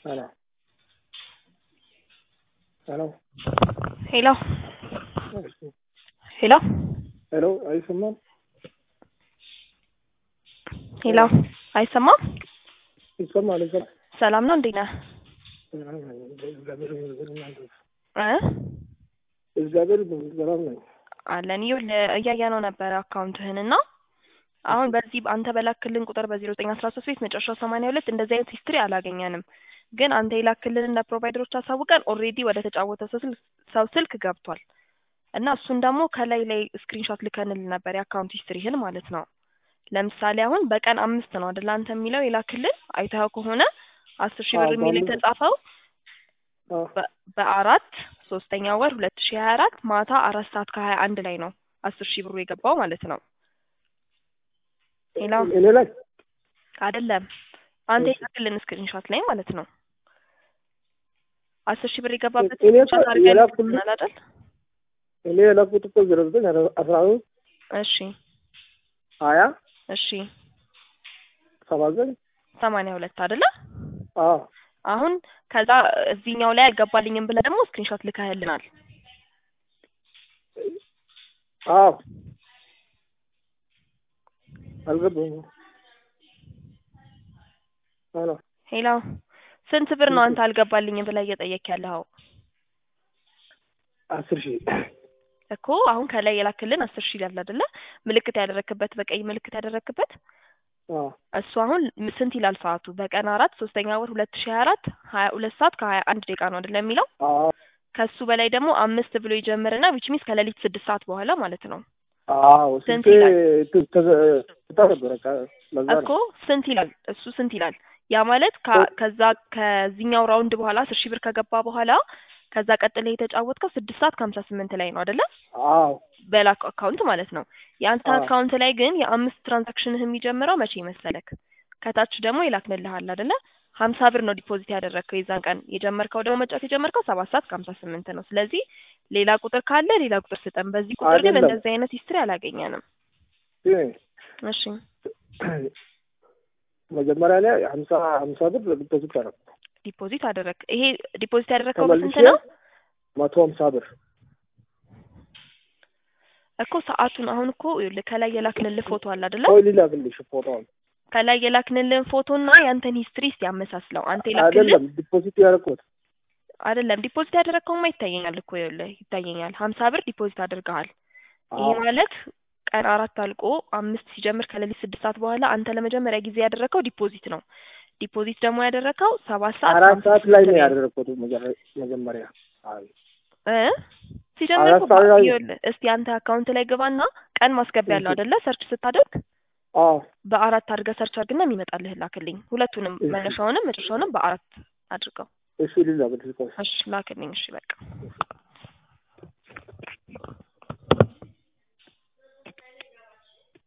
Hello. Hello. ሄሎ ሄሎ ሄሎ አይሰማም? ሄሎ አይሰማም? ይሰማል ይሰማል። ሰላም ነው እንዴት ነህ? እግዚአብሔር ይመስገን እናንተ? እ እግዚአብሔር ይመስገን ሰላም ነኝ። አለን ይኸውልህ እያየነው ነበረ አካውንትህን እና አሁን በዚህ አንተ በላክልን ቁጥር በዜሮ ዘጠኝ አስራ ሶስት ቤት መጨረሻው ሰማንያ ሁለት እንደዚህ አይነት ሂስትሪ አላገኘንም። ግን አንተ የላክልን ለፕሮቫይደሮች አሳውቀን ኦልሬዲ ወደ ተጫወተ ሰው ስልክ ሰው ስልክ ገብቷል እና እሱን ደግሞ ከላይ ላይ ስክሪንሾት ልከንል ነበር የአካውንት ሂስትሪህን ማለት ነው። ለምሳሌ አሁን በቀን አምስት ነው አይደል አንተ የሚለው የላክልን አይተኸው ከሆነ አስር ሺህ ብር አዎ፣ የሚል በአምስት- የተጻፈው አዎ፣ በ- በአራት ሶስተኛ ወር ሁለት ሺህ ሀያ አራት ማታ አራት ሰዓት ከሀያ አንድ ላይ ነው አስር ሺህ ብሩ የገባው ማለት ነው። ሌላ እኔ ላይ አይደለም አንተ እሺ። የላክልን ስክሪንሾት ላይ ማለት ነው። አስር ሺህ ብር የገባበት እኔ እኮ ስክሪንሾት አድርገን የላኩልህ- ልከናል አይደል? እኔ የላኩት እኮ ዜሮ ዘጠኝ አስራ ሶስት እሺ ሀያ እሺ ሰባ ዘጠኝ ሰማንያ ሁለት አይደለ? አዎ አሁን ከዛ እዚህኛው ላይ አልገባልኝም ብለህ ደግሞ ስክሪንሾት ልከህልናል። አዎ አልገባኝም። ሄሎ ሄሎ ስንት ብር ነው አንተ አልገባልኝም ብለህ እየጠየክ ያለኸው? አስር ሺህ እኮ አሁን ከላይ የላክልን አስር ሺህ ይላል አይደለ? ምልክት ያደረክበት በቀይ ምልክት ያደረክበት አዎ እሱ አሁን ም- ስንት ይላል ሰዓቱ? በቀን አራት ሶስተኛ ወር ሁለት ሺህ ሀያ አራት ሀያ ሁለት ሰዓት ከሀያ አንድ ደቂቃ ነው አይደለ የሚለው? አዎ ከሱ በላይ ደግሞ አምስት ብሎ ይጀምርና ዊች ሚንስ ከሌሊት ስድስት ሰዓት በኋላ ማለት ነው አዎ ስንት ስልኬ ይላል? ት- ተዘ- ትታ ነበረ ከ- ለዛ እኮ ነው። ስንት ይላል? እሱ ስንት ይላል? ያ ማለት ከ- ከዛ ከዚህኛው ራውንድ በኋላ አስር ሺህ ብር ከገባ በኋላ ከዛ ቀጥለህ የተጫወትከው ስድስት ሰዓት ከሀምሳ ስምንት ላይ ነው አይደለ? አዎ በላክ አካውንት ማለት ነው። የአንተ አዎ። አካውንት ላይ ግን የአምስት ትራንዛክሽንህ የሚጀምረው መቼ መሰለክ? ከታች ደግሞ ይላክልልሃል አይደለ? ሀምሳ ብር ነው ዲፖዚት ያደረግከው የዛን ቀን የጀመርከው ደግሞ መጫወት የጀመርከው ሰባት ሰዓት ከሀምሳ ስምንት ነው። ስለዚህ ሌላ ቁጥር ካለ ሌላ ቁጥር ስጠን። በዚህ ቁጥር ግን አይደለም። እንደዚህ አይነት ሂስትሪ አላገኘንም። ግን እሺ መጀመሪያ ላይ ሀምሳ ሀምሳ ብር ዲፖዚት አደረኩ። ዲፖዚት አደረግ። ይሄ ዲፖዚት ያደረግከው ተመልሼ በስንት ነው መቶ ሀምሳ ብር እኮ ሰዓቱን? አሁን እኮ ይኸውልህ ከላይ የላክንልህ ፎቶ አለ አይደለ? ቆይ ሊላክልሽ ፎቶውን ከላይ የላክንልህን ፎቶና ያንተን ሂስትሪ እስቲ ያመሳስለው። አንተ የላክልህ አይደለም ዲፖዚት ያደረኩት አይደለም ዲፖዚት ያደረግከውማ ይታየኛል እኮ ይኸውልህ ይታየኛል። ሀምሳ ብር ዲፖዚት አድርገሃል። ይሄ አዎ ማለት ቀን አራት አልቆ አምስት ሲጀምር ከሌሊት ስድስት ሰዓት በኋላ አንተ ለመጀመሪያ ጊዜ ያደረግከው ዲፖዚት ነው። ዲፖዚት ደግሞ ያደረግከው ሰባት ሰዓት አራት ከሀምሳ ሰዓት ላይ ስምንት ነው ላይ ነው ያደረኩት መጀመ- መጀመሪያ አይ እ ሲጀምር አራት እኮ ሰዓት ላይ ይኸውልህ እስቲ አንተ አካውንት ላይ ግባና ቀን ማስገቢያ ያለው እሺ አይደለ? ሰርች ስታደርግ አዎ በአራት አድርገህ ሰርች አድርግና የሚመጣልህ ላክልኝ። ሁለቱንም እሺ መነሻውንም መጨረሻውንም በአራት አድርገው። እሺ ሊላክልሽ ቆይ እሺ ላክልኝ። እሺ በቃ